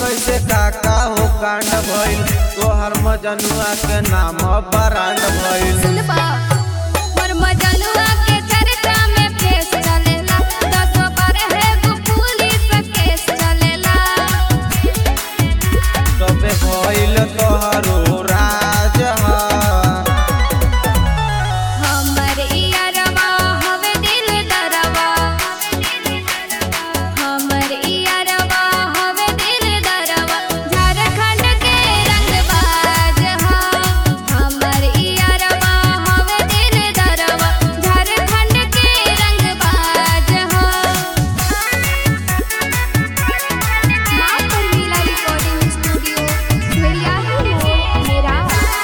कैसे काका हो कांड भइल तोहर मजनुआ के नाम बरांड भइल सुनबा मोर मजनुआ के चर्चा में फेस चलेला दस बार है गो पुलिस केस चलेला तबे भइल तोहरो राज ह हमर इयरवा हवे दिल दरवा हमर इयरवा हवे दिल दरवा झारखंड के रंगबाज ह हमर इयरवा हवे दिल दरवा झारखंड के रंगबाज ह मां परमीला रिकॉर्डिंग स्टूडियो भेड़िया ही हो मेरा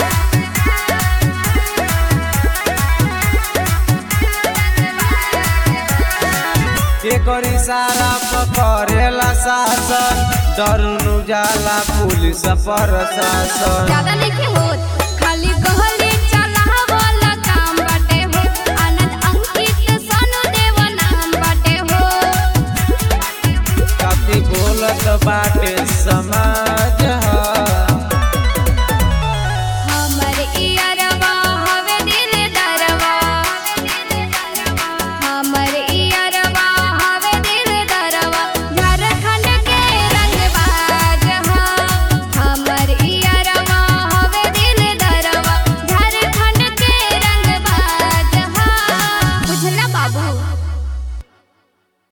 के करी सारा पकड़ेला शासन डर नु जाला पुलिस प्रशासन ज्यादा नहीं होत